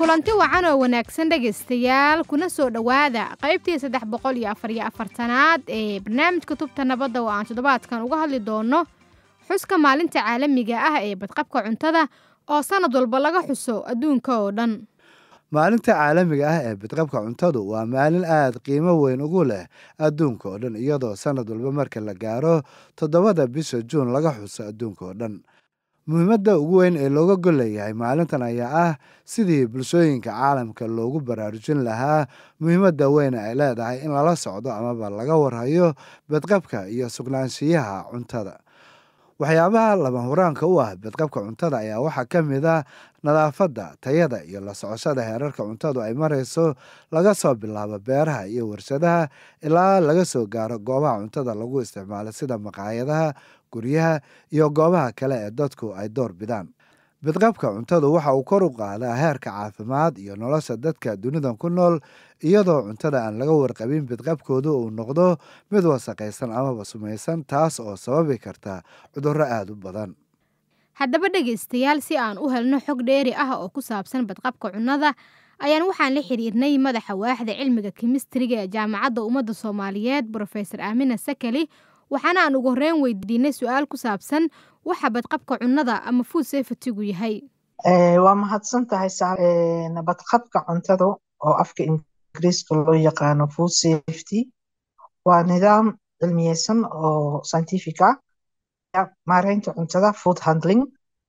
kulanti wacan oo wanaagsan dhegaystayaal kuna soo dhowaada qaybtii saddex boqol iyo afar iyo afartanaad ee barnaamijka tubta nabadda oo aan toddobaadkan uga hadli doono xuska maalinta caalamiga ah ee badqabka cuntada oo sannad walba laga xuso adduunka oo dhan maalinta caalamiga ah ee badqabka cuntadu waa maalin aad qiimo weyn ugu leh adduunka oo dhan iyadoo sannad walba marka la gaaro toddobada bisha juun laga xuso adduunka oo dhan muhiimadda ugu weyn ee looga gol leeyahay maalintan ayaa ah sidii bulshooyinka caalamka loogu baraarujin lahaa muhiimadda weyn ay leedahay in lala socdo amaba laga warhayo badqabka iyo sugnaanshiyaha cuntada waxyaabaha lama huraanka u ah badqabka cuntada ayaa waxaa ka mid a nadaafadda tayada iyo la socoshada heerarka cuntadu ay marayso laga soo bilaabo beeraha iyo warshadaha ilaa laga soo gaaro goobaha cuntada lagu isticmaalo sida maqaayadaha guryaha iyo goobaha kale ee dadku ay door bidaan badqabka cuntadu waxa uu kor u qaadaa heerka caafimaad iyo nolosha dadka dunidan ku nool iyadoo cuntada aan laga warqabin badqabkoodu uu noqdo mid wasaqaysan amaba sumaysan taas oo sababi karta cudurro aada u badan haddaba dhegaystayaal si aan u helno xog dheeri ah oo ku saabsan badqabka cunnada ayaan waxaan la xiriirnay madaxa waaxda cilmiga kimistriga ee jaamacadda ummadda soomaaliyeed brofesor aamina sakali waxaana aan ugu horreyn weydiinay su-aal ku saabsan waxa badqabka cunnada ama food safetygu yahay waa mahadsan tahay badqabka cuntada oo afka ingiriiska loo yaqaano food safety waa nidaam cilmiyeysan oo scientific ah maareynta cuntada food handling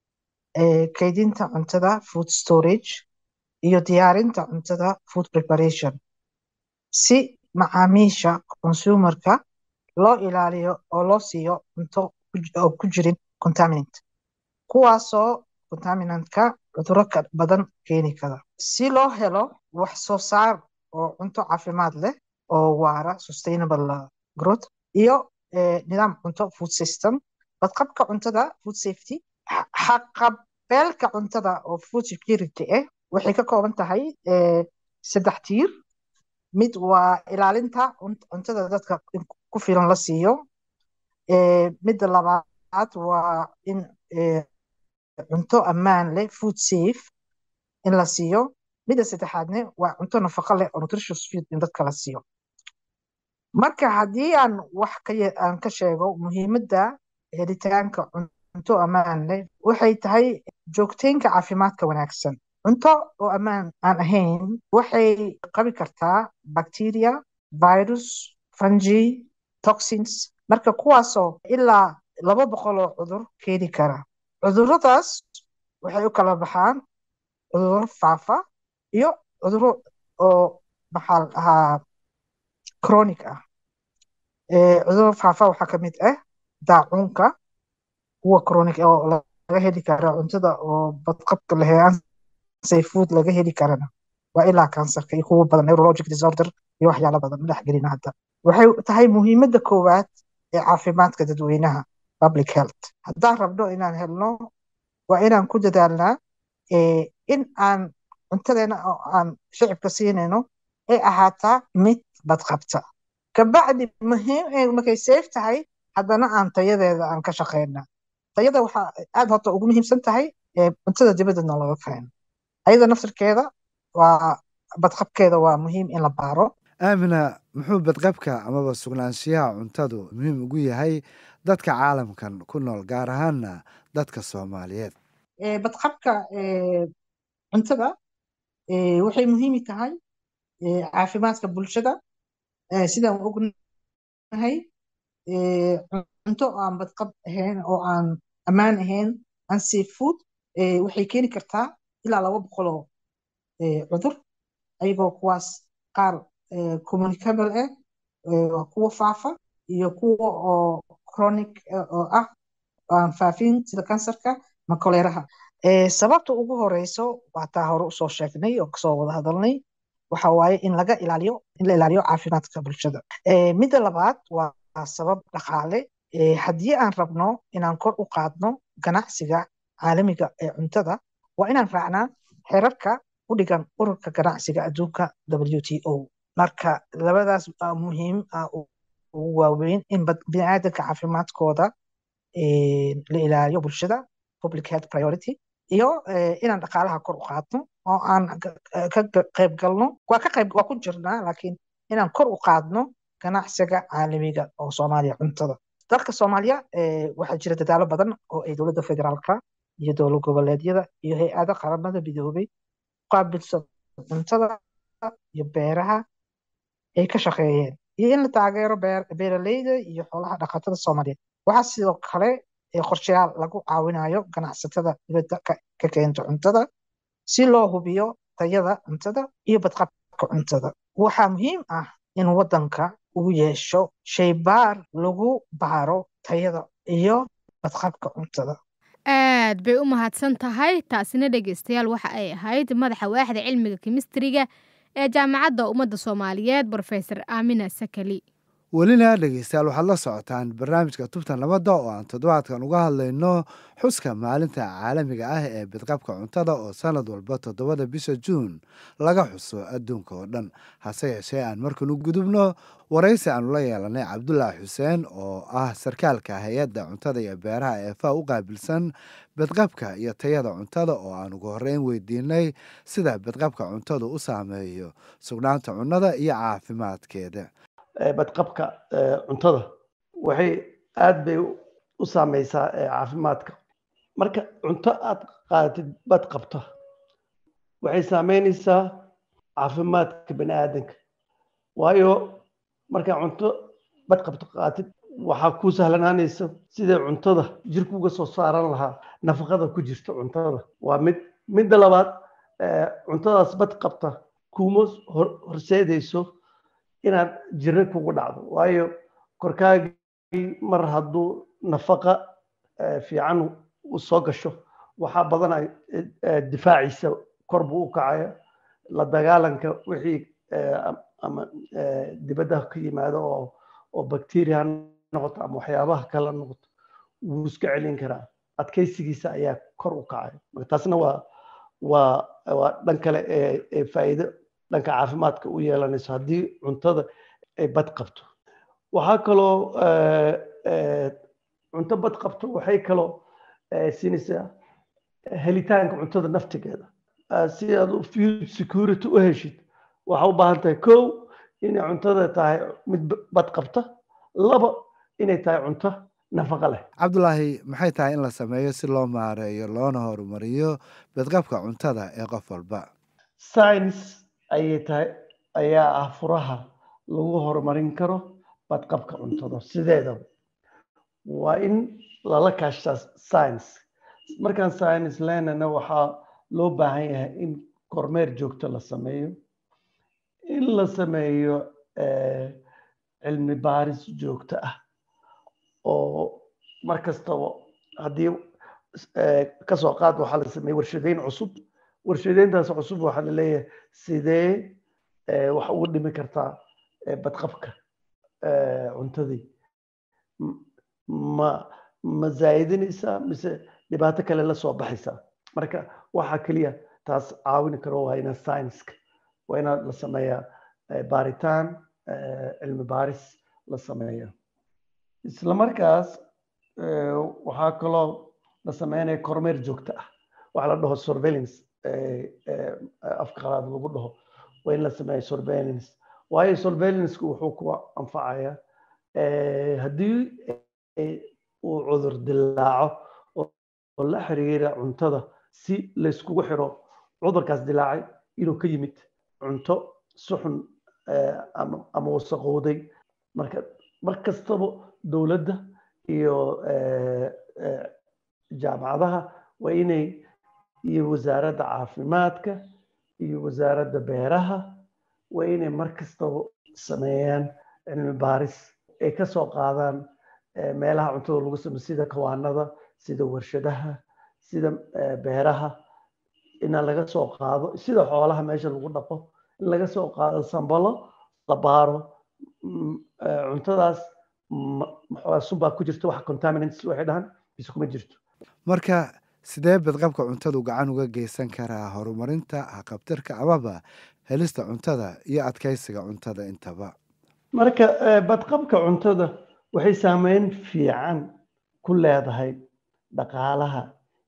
kaydinta cuntada food storage iyo diyaarinta cuntada food preparation si macaamiisha consumerka loo ilaaliyo oo loo siiyo cunto oo ku jirin contaminant kuwaasoo contaminantka cuduro badan keeni kara si loo helo wax soo saar oo cunto caafimaad leh oo waara sustainable growth iyo nidaam cunto food system badqabka cuntada food safety xaqabeelka cuntada oo food security ah waxay ka kooban tahay saddex tiir mid waa ilaalinta cuntada dadka ku filan la siiyo midda labaad waa in cunto ammaan leh food safe in la siiyo midda saddexaadne waa cunto nafaqo leh oo nutritious food in dadka la siiyo marka haddii aan wax aan ka sheego muhiimadda helitaanka cunto ammaan leh waxay tahay joogteynka caafimaadka wanaagsan cunto oo ammaan aan ahayn waxay qabi kartaa bacteria virus fungi toxins marka kuwaasoo ilaa laba boqol oo cudur keeni kara cuduradaas waxay u kala baxaan cuduro faafa iyo cuduro oo maxaa la dhahaa chronic ah cuduro faafa waxaa ka mid ah daacuunka kuwa chronic oo laga heli kara cuntada oo badqabka lahean food laga heli karana waa ilaa kansarka iyo kuwa badan neurologic disorder iyo waxyaalo badan madax gelina hadda waxay tahay muhiimadda koowaad ee caafimaadka dadweynaha public health haddaan rabno inaan helno waa inaan ku dadaalnaa in aan cuntadeena oo aan shicibka siinayno ay ahaataa mid badqabta kabacdi muhiim markay safe tahay haddana aan tayadeeda aan ka shaqeyna tayada waxaa aad horta ugu muhiimsan tahay cuntada dibaddeedna laga keeno ayada naftirkeeda waa badqabkeeda waa muhiim in la baaro aamina muxuu badqabka amaba sugnaanshiyaha cuntadu muhiim ugu yahay dadka caalamkan ku nool gaar ahaana dadka soomaaliyeed badqabka cuntada waxay muhiimi tahay caafimaadka bulshada sidaan ognahay cunto aan badqab ahayn oo aan ammaan ahayn unsafe food waxay keeni kartaa ilaa laba boqoloo cudur ayagoo kuwaas qaar communicable ah waa kuwa faafa iyo kuwa oo chronic oo ah aan faafin sida kansarka ma koleeraha sababta ugu horeyso waa taa hore usoo sheegnay oo kasoo wada hadalnay waxa waaye in laga ilaaliyo in la ilaaliyo caafimaadka bulshada midda labaad waa sabab dhaqaale haddii aan rabno inaan kor u qaadno ganacsiga caalamiga ee cuntada waa inaan raacnaa xerarka u dhigan ururka ganacsiga adduunka w t o marka labadaas muhiim ugu waaweyn in biniaadanka caafimaadkooda la ilaaliyo bulshada public health priority iyo inaan dhaqaalaha kor u qaadno oo aan ka qayb galno waa ka qayb waa ku jirnaa laakiin inaan kor u qaadno ganacsiga caalamiga oo soomaaliya cuntada dalka soomaaliya waxaa jira dadaalo badan oo ay dowladda federaalka iyo dowlad goboleedyada iyo hay-ada qaramada midoobay qaabilsan cuntada iyo beeraha ay ka shaqeeyeen iyo in la taageero beeraleyda iyo xoolaha dhaqatada soomaaliyeed waxaa sidoo kale qorshayaal lagu caawinayo ganacsatada dibadda ka keenta cuntada si loo hubiyo tayada cuntada iyo badqabka cuntada waxaa muhiim ah in waddanka uu yeesho shaybaar lagu baaro tayada iyo badqabka cuntada aad bay u mahadsan tahay taasina dhegeystayaal waxa ay ahayd madaxa waaxda cilmiga kimistriga ee jaamacadda ummadda soomaaliyeed brofesor aamina sakali welina dhegeystayaal waxaad la socotaan barnaamijka tubta nabadda oo aan toddobaadkan uga hadlayno xuska maalinta caalamiga ah ee bidqabka cuntada oo sanad walba toddobada bisha juun laga xuso adduunka oo dhan hase yeeshee aan markan u gudubno waraysi aanu la yeelanay cabdulaahi xuseen oo ah sarkaalka hay-adda cuntada iyo beeraha ee fa u qaabilsan bidqabka iyo tayada cuntada oo aan ugu horreyn weydiinay sida bidqabka cuntadu u saameeyo sugnaanta cunnada iyo caafimaadkeeda badqabka cuntada waxay aad bay u saameysaa caafimaadka marka cunto aad qaadatid bad qabta waxay saameynaysaa caafimaadka bani aadanka waayo markaa cunto bad qabto qaadatid waxaa kuu sahlanaanaysa sidai cuntada jirku uga soo saaran lahaa nafaqada ku jirta cuntada waa mid midda labaad cuntadaas bad qabta kuma horseedayso inaad jirro kugu dhacdo waayo korkaagii mar hadduu nafaqa fiican u soo gasho waxaa badanay difaaciisa kor buu u kacaya la dagaalanka wixii ama dibadda ka yimaado oo oo bacteria ha noqoto ama waxyaabaha kale noqoto wuu iska celin karaa adkaysigiisa ayaa kor u kacaya marka taasna waa waa waa dhan kale ee faa'iido dhanka caafimaadka u yeelanayso haddii cuntada ay bad qabto waxaa kaloo cunto bad qabto waxay kaloo siinaysaa helitaanka cuntada naftigeeda si aad food security u heshid waxaa u baahan tahay kow inay cuntada tahay mid bad qabta laba inay tahay cunto nafaqo leh cabdulaahi maxay tahay in la sameeyo si loo maareeyo loona horumariyo badqabka cuntada ee qof walba science ayay tahay ayaa ah furaha lagu horumarin karo badqabka cuntada sideedaba waa in lala kaashtaa science markaan science leenana waxaa loo baahan yahay in kormeer joogto la sameeyo in la sameeyo cilmi baaris joogto ah oo mar kastaba haddii kasoo qaad waxaa la sameeyey warshadeyn cusub warshadeyntaas cusub waxaa la leeyahay sidee wax ugu dhimi kartaa badqabka cuntadii ma ma zaa'idinaysaa mise dhibaato kale la soo baxaysaa marka waxaa keliya taas caawin karo waa ina science-ka waa inaad la sameeyaa baaritaan cilmi baaris la sameeya isla markaas waxaa kaloo la sameynaya kormeer joogto ah waxaa la dhaho surveillance afka qalaad lagu dhaho waa in la sameeya surveillance waayo surveillanceku wuxuu ku anfacaya haddii uu cudur dilaaco oo la xiriira cuntada si layskugu xiro cudurkaas dilaacay inuu ka yimid cunto suxun ama wasaqowday marka mar kastaba dowladda iyo jaamacadaha waa inay iyo wasaaradda caafimaadka iyo wasaaradda beeraha waa inay mar kastaba sameeyaan cilmi baaris ay ka soo qaadaan meelaha cuntada lagu sameyo sida kawaanada sida warshadaha sida beeraha inaan laga soo qaado sida xoolaha meesha lagu dhaqo in laga soo qaado sambalo la baaro cuntadaas sunbaa ku jirta wax contaminants waxay dhahan bis kuma jirto marka sidee badqabka cuntadu gacan uga geysan karaa horumarinta haqabtirka amaba helista cuntada iyo adkaysiga cuntada intaba marka badqabka cuntada waxay saameyn fiican ku leedahay dhaqaalaha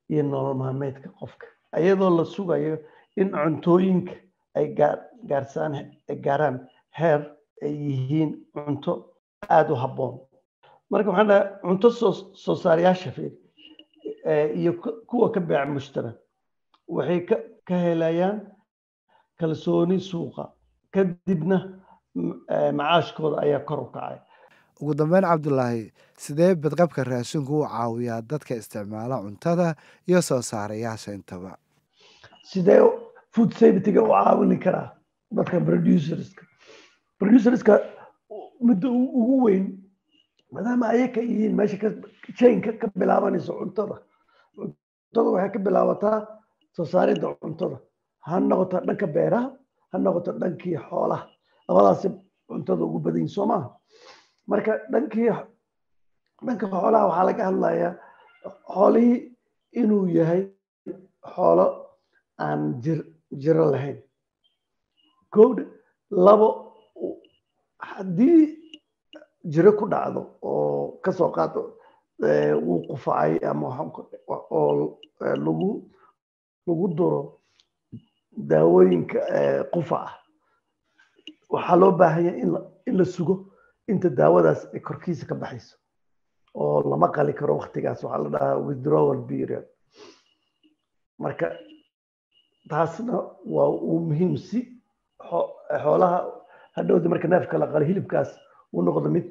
iyo nolol maalmeedka qofka iyadoo la sugayo in cuntooyinka ay gaarsaan ay gaaraan heer ay yihiin cunto aada u habboon marka waxaan dhahay cunto soo soo saarayaasha fiir iyo kuwa ka beeca mushtara waxay ka ka helayaan kalsooni suuqa kadibna macaashkooda ayaa kor u kacay ugu dambeyn cabdulaahi sidee badqabka raashinku u caawiyaa dadka isticmaala cuntada iyo soo saarayaasha intaba sidee food safetyga u caawini karaa dadka producerska producerska midda ugu weyn maadaama ayaka yihiin meesha chainka ka bilaabanayso cuntada cuntada waxay ka bilaabataa soo saaridda cuntada ha noqoto dhanka beeraha ha noqoto dhankii xoolaha labadaasi cuntada ugu badan yihin soo maaha marka dhankii dhanka xoolaha waxaa laga hadlayaa xoolihii inuu yahay xoolo aan jir jiro lahayn kowdha labo haddii jiro ku dhacdo oo kasoo qaado wuu qufacay ama oo lagu lagu duro daawooyinka qufaca waxaa loo baahanya in la sugo inta daawadaas ay korkiisa ka baxayso oo lama qali karo waktigaas waxaa la dhahaa withdrawal period marka taasna waa uu muhiim si xoolaha hadhowda marka neefka la qalo hilibkaas uu noqdo mid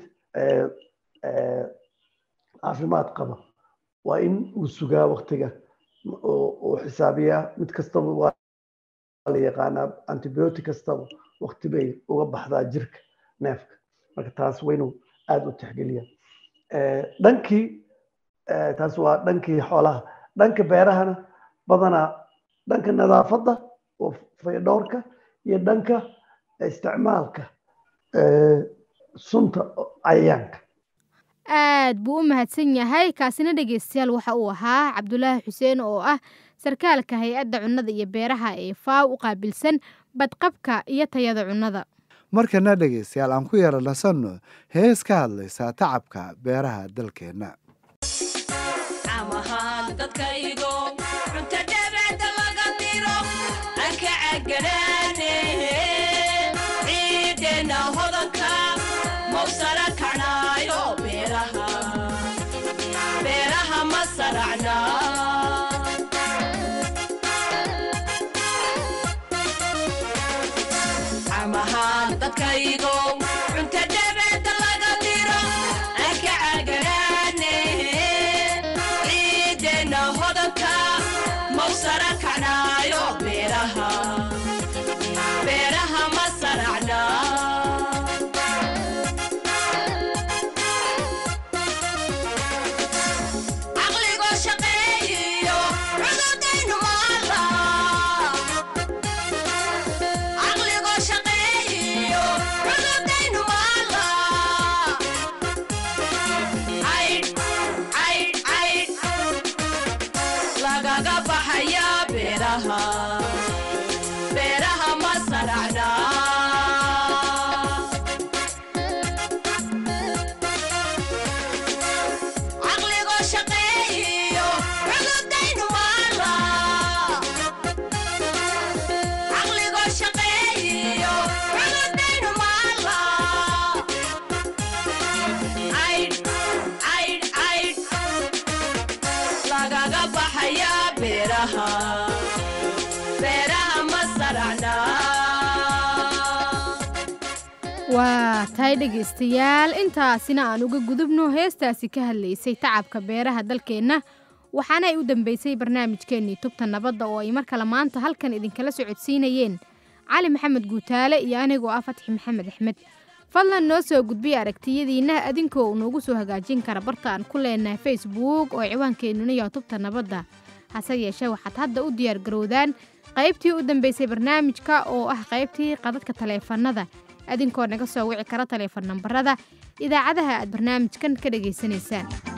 caafimaad qaba waa in uu sugaa waktiga oo xisaabiyaa mid kastaba waa la yaqaanaa antibiotic kastaba wakti bay uga baxdaa jirka neefka marka taas waynu aada u tixgeliya dhankii taas waa dhankii xoolaha dhanka beerahana badanaa dhanka nadaafadda oo faydhowrka iyo dhanka isticmaalka sunta cayayaanka aad buu u mahadsan yahay kaasina dhegeystayaal waxa uu ahaa cabdulaahi xuseen oo ah sarkaalka hay-adda cunnada iyo beeraha ee faaw u qaabilsan badqabka iyo tayada cunnada markana dhegaystayaal aan ku yara nasanno hees ka hadlaysaa tacabka beeraha dalkeenna waa tahay dhegaystayaal intaasina aan uga gudubno heestaasi ka hadlaysay tacabka beeraha dalkeenna waxaana ay u dambeysay barnaamijkeennii tubta nabadda oo ay mar kale maanta halkan idinkala socodsiinayeen cali maxamed guutaale iyo anigoo ah fatxi maxamed axmed fadlan noo soo gudbiya aragtiyadiinna adinkoo uu noogu soo hagaajin kara barta aan ku leenahay facebook oo ciwaankeenuna yaha tubta nabadda hase yeeshee waxaad hadda u diyaargarowdaan qaybtii u dambeysay barnaamijka oo ah qaybtii qadadka taleefannada adinkoo naga soo wici kara taleefon nambarada idaacadaha aad barnaamijkan ka dhegaysanaysaan